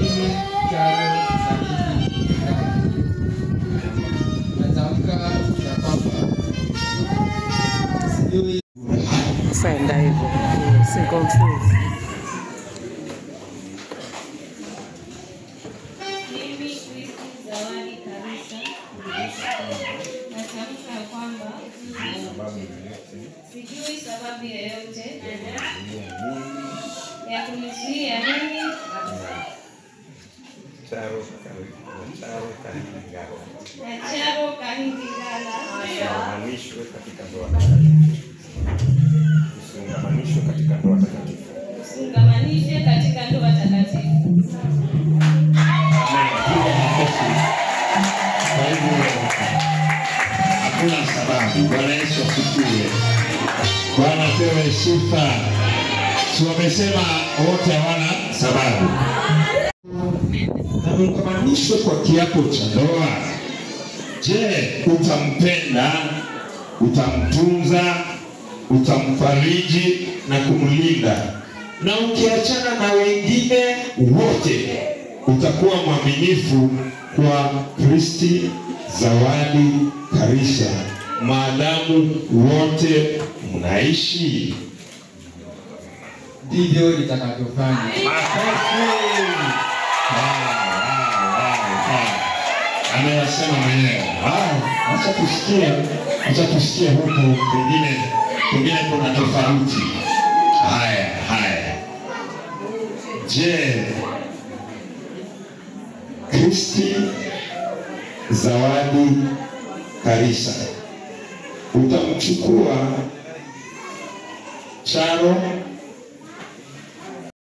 mimi Charo Sadiki Ndaki natamka ya kwamba sijui Saenda hivyo. Si confuse. Mimi Kristi Zawadi Karisa natamka ya kwamba sijui sababu yoyote ya kunizuia mimi Charo Charo Kahingaro na Charo Kahindi Gala usingamanishwe katika ndoa takatifu. Usingamanishwe katika ndoa takatifu. usingamanishe katika ndoa takatifu. Kwa hivyo hakuna sababu. Bwana Yesu asifiwe. Bwana pewe sifa. Si wamesema wote hawana sababu, na mkamanishwe kwa kiapo cha ndoa. Je, utampenda, utamtunza, utamfariji na kumlinda, na ukiachana na wengine wote utakuwa mwaminifu kwa Kristi Zawadi Karisa maadamu wote mnaishi. ndivyo nitakavyofanya. Makofi! Wow, wow, wow, wow. Ameyasema mwenyewe. Wow, Acha tusikie, acha tusikie huku, pengine pengine kuna tofauti. Haya, haya. Je, Kristi Zawadi Karisa utamchukua Charo